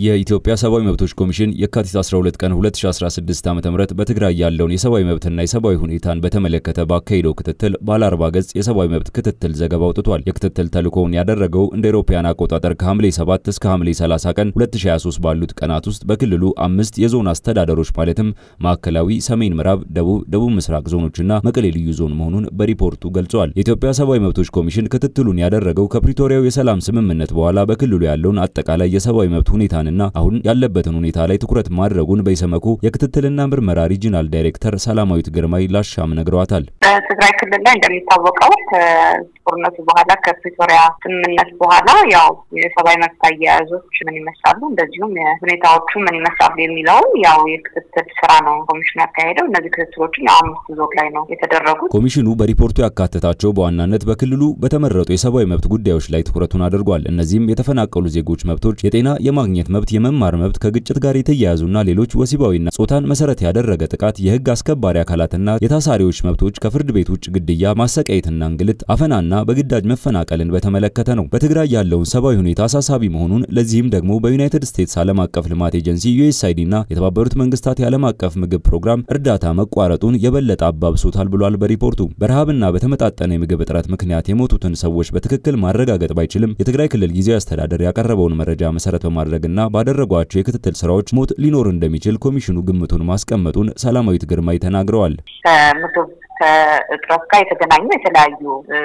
የኢትዮጵያ ሰብአዊ መብቶች ኮሚሽን የካቲት 12 ቀን 2016 ዓ.ም በትግራይ ያለውን የሰብአዊ መብትና የሰብአዊ ሁኔታን በተመለከተ ባካሄደው ክትትል ባለ 40 ገጽ የሰብአዊ መብት ክትትል ዘገባ አውጥቷል። የክትትል ተልእኮውን ያደረገው እንደ አውሮፓውያን አቆጣጠር ከሐምሌ 7 እስከ ሐምሌ 30 ቀን 2023 ባሉት ቀናት ውስጥ በክልሉ አምስት የዞን አስተዳደሮች ማለትም ማዕከላዊ፣ ሰሜን ምዕራብ፣ ደቡብ፣ ደቡብ ምስራቅ ዞኖችና መቀሌ ልዩ ዞን መሆኑን በሪፖርቱ ገልጿል። የኢትዮጵያ ሰብአዊ መብቶች ኮሚሽን ክትትሉን ያደረገው ከፕሪቶሪያው የሰላም ስምምነት በኋላ በክልሉ ያለውን አጠቃላይ የሰብአዊ መብት ሁኔታ እና አሁን ያለበትን ሁኔታ ላይ ትኩረት ማድረጉን በኢሰመኮ የክትትልና ምርመራ ሪጂናል ዳይሬክተር ሰላማዊት ግርማይ ላሻም ነግረዋታል። በትግራይ ክልል ላይ እንደሚታወቀው ከጦርነቱ በኋላ ከፕሪቶሪያ ስምምነት በኋላ ያው የሰብአዊ መብት አያያዞች ምን ይመስላሉ፣ እንደዚሁም ሁኔታዎቹ ምን ይመስላሉ የሚለውን ያው የክትትል ስራ ነው ኮሚሽኑ ያካሄደው። እነዚህ ክትትሎችን ያው አምስት ዞን ላይ ነው የተደረጉት። ኮሚሽኑ በሪፖርቱ ያካተታቸው በዋናነት በክልሉ በተመረጡ የሰብአዊ መብት ጉዳዮች ላይ ትኩረቱን አድርጓል። እነዚህም የተፈናቀሉ ዜጎች መብቶች፣ የጤና የማግኘት መብት፣ የመማር መብት፣ ከግጭት ጋር የተያያዙና ሌሎች ወሲባዊና ጾታን መሰረት ያደረገ ጥቃት፣ የህግ አስከባሪ አካላትና የታሳሪዎች መብቶች፣ ከፍርድ ቤት ውጭ ግድያ፣ ማሰቃየትና እንግልት፣ አፈናና በግዳጅ መፈናቀልን በተመለከተ ነው። በትግራይ ያለውን ሰብአዊ ሁኔታ አሳሳቢ መሆኑን ለዚህም ደግሞ በዩናይትድ ስቴትስ ዓለም አቀፍ ልማት ኤጀንሲ ዩኤስአይዲ እና የተባበሩት መንግስታት የዓለም አቀፍ ምግብ ፕሮግራም እርዳታ መቋረጡን የበለጠ አባብሶታል ብሏል። በሪፖርቱ በረሃብና በተመጣጠነ የምግብ እጥረት ምክንያት የሞቱትን ሰዎች በትክክል ማረጋገጥ ባይችልም የትግራይ ክልል ጊዜያዊ አስተዳደር ያቀረበውን መረጃ መሰረት በማድረግና ባደረጓቸው የክትትል ስራዎች ሞት ሊኖር እንደሚችል ኮሚሽኑ ግምቱን ማስቀመጡን ሰላማዊት ግርማይ ተናግረዋል። ከምግብ ከእጥረት ጋር የተገናኙ የተለያዩ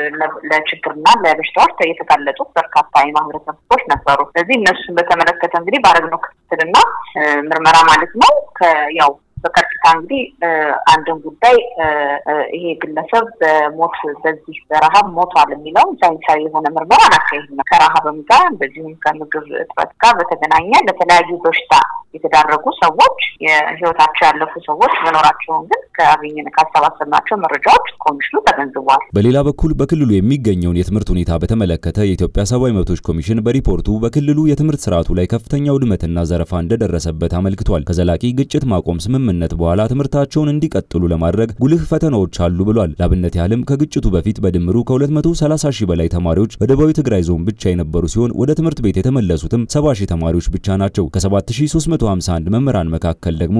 ለችግርና ለበሽታዎች የተጋለጡ በርካታ የማህበረሰብ ክፍሎች ነበሩ። ስለዚህ እነሱን በተመለከተ እንግዲህ ባደረግነው ክትትልና ምርመራ ማለት ነው ያው በቀጥታ እንግዲህ አንድን ጉዳይ ይሄ ግለሰብ በሞት በዚህ በረሃብ ሞቷል የሚለው ሳይንሳዊ የሆነ ምርመራ አናካሄድም። ከረሃብም ጋር እንደዚሁም ከምግብ እጥረት ጋር በተገናኘ ለተለያዩ በሽታ የተዳረጉ ሰዎች የህይወታቸው ያለፉ ሰዎች መኖራቸውን ግን ከአገኘን ካሰባሰብናቸው መረጃዎች ኮሚሽኑ ተገንዝቧል። በሌላ በኩል በክልሉ የሚገኘውን የትምህርት ሁኔታ በተመለከተ የኢትዮጵያ ሰብአዊ መብቶች ኮሚሽን በሪፖርቱ በክልሉ የትምህርት ስርዓቱ ላይ ከፍተኛ ውድመትና ዘረፋ እንደደረሰበት አመልክቷል። ከዘላቂ ግጭት ማቆም ስምምነት በኋላ ትምህርታቸውን እንዲቀጥሉ ለማድረግ ጉልህ ፈተናዎች አሉ ብሏል። ላብነት ያህልም ከግጭቱ በፊት በድምሩ ከ230 ሺህ በላይ ተማሪዎች በደቡባዊ ትግራይ ዞን ብቻ የነበሩ ሲሆን ወደ ትምህርት ቤት የተመለሱትም 70 ሺህ ተማሪዎች ብቻ ናቸው። ከ7351 መምህራን መካከል ደግሞ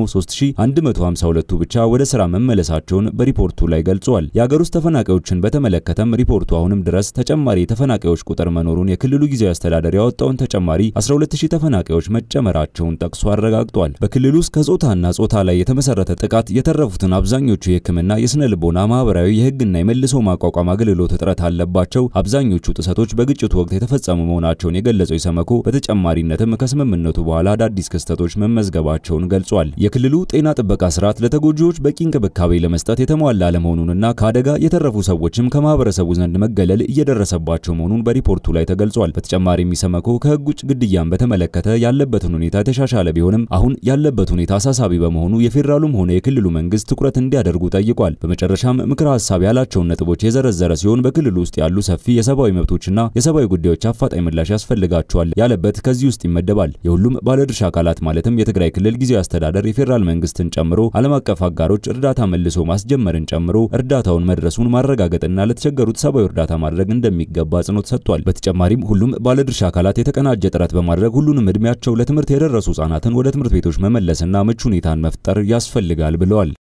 3152ቱ ብቻ ወደ ስራ መመለሳቸውን በሪፖርቱ ላይ ገልጿል። የአገር ውስጥ ተፈናቃዮችን በተመለከተም ሪፖርቱ አሁንም ድረስ ተጨማሪ የተፈናቃዮች ቁጥር መኖሩን የክልሉ ጊዜያዊ አስተዳደር ያወጣውን ተጨማሪ 12000 ተፈናቃዮች መጨመራቸውን ጠቅሶ አረጋግጧል። በክልሉ ውስጥ ከጾታና ጾታ ላይ የተመሰረተ ጥቃት የተረፉትን አብዛኞቹ የሕክምና፣ የስነ ልቦና፣ ማህበራዊ፣ የህግና የመልሶ ማቋቋም አገልግሎት እጥረት አለባቸው። አብዛኞቹ ጥሰቶች በግጭቱ ወቅት የተፈጸሙ መሆናቸውን የገለጸው ኢሰመኮ በተጨማሪነትም ከስምምነቱ በኋላ አዳዲስ ክስተቶች መመዝገባቸውን ገልጿል። የክልሉ ጤና ጥበቃ ስርዓት ለተጎጂዎች በቂ እንክብካቤ ለመስጠት የተሟላ አለመሆኑንና ከአደጋ የተረፉ ሰዎችም ከማህበረሰቡ ዘንድ መገለል እየደረሰባቸው መሆኑን በሪፖርቱ ላይ ተገልጿል። በተጨማሪም ኢሰመኮ ከህግ ውጭ ግድያን በተመለከተ ያለበትን ሁኔታ የተሻሻለ ቢሆንም አሁን ያለበት ሁኔታ አሳሳቢ በመሆኑ የፌዴራሉም ሆነ የክልሉ መንግስት ትኩረት እንዲያደርጉ ጠይቋል። በመጨረሻም ምክረ ሀሳብ ያላቸውን ነጥቦች የዘረዘረ ሲሆን በክልሉ ውስጥ ያሉ ሰፊ የሰብአዊ መብቶችና የሰብአዊ ጉዳዮች አፋጣኝ ምላሽ ያስፈልጋቸዋል ያለበት ከዚህ ውስጥ ይመደባል። የሁሉም ባለድርሻ አካላት ማለትም የትግራይ ክልል ጊዜያዊ አስተዳደር የፌዴራል መንግስትን ጨምሮ ዓለም አቀፍ አጋሮች እርዳታ መልሶ ማስጀመርን ጨምሮ እርዳታውን መድረሱን ማረጋገጥና ለተቸገሩት ሰብአዊ እርዳታ ማድረግ እንደሚገባ አጽንኦት ሰጥቷል። በተጨማሪም ሁሉም ባለድርሻ አካላት የተቀናጀ ጥረት በማድረግ ሁሉንም እድሜያቸው ለትምህርት የደረሱ ህጻናትን ወደ ትምህርት ቤቶች መመለስና ምቹ ሁኔታን መፍጠር ያስፈልጋል ብለዋል።